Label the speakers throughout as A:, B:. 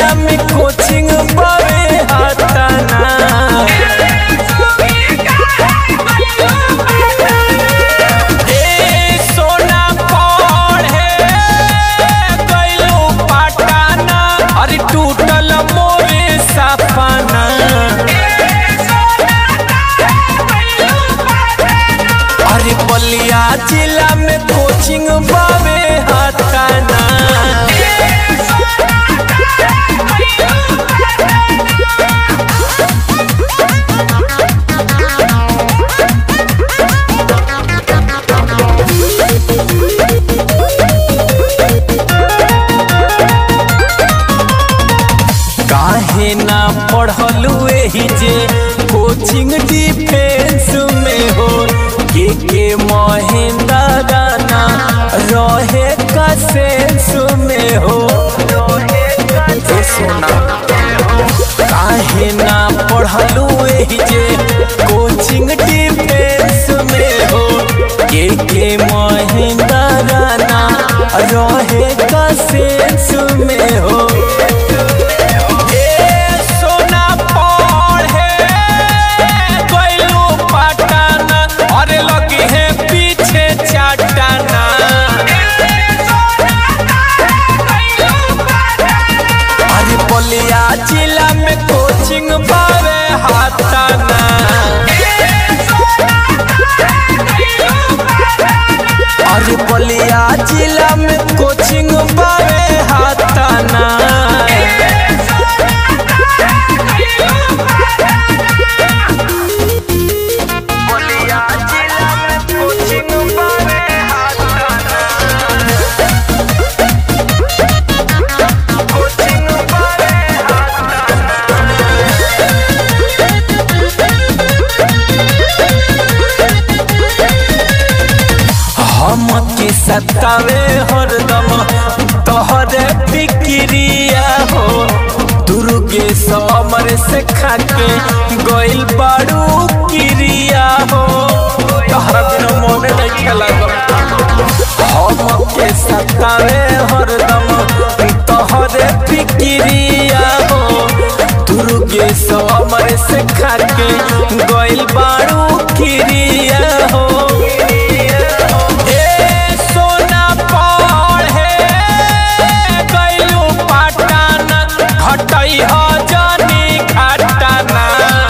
A: जिला में कोचिंग बावे हाताना ए सोना पढ़े गइलू पटाना अरे टूटल मोरे सपना अरे बलिया जिला में कोचिंग बावे हाताना काहे ना पढ़लू एही जे कोचिंग डिफेंस में हो के के महेंद्र राना रहे का सेंस में हो ए सोना काहे ना पढ़लू एही जे कोचिंग डिफेंस में हो के के महेंद्र राना रहे का सेंस में हो ए सोना पढ़े गइलू पटाना अरे लगी है पीछे चाटाना अरे बलिया जिला में कोचिंग पावे हाथाना अरे बलिया जिला में कोचिंग पावे हाथाना बलिया जिला में कोचिंग पावे हाथाना कोचिंग पावे हम के सतावे हरदम तोहरे फिक्रिया हो दुर्गे समर से खाके गइल बाड़ू किरिया हो तोहरा बिना मोने नहीं खेला हम के सतावे हरदम तोहरे फिक्रिया हो दुर्गे समर से खाके गइल बाड़ू किरिया हो ए सोना पढ़े गइलू पटाना घटई ह जानी घटाना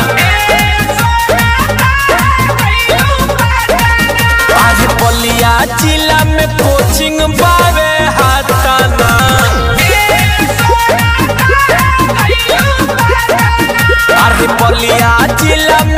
A: आज बलिया जिला में कोचिंग बावे हाथाना अरे बलिया जिला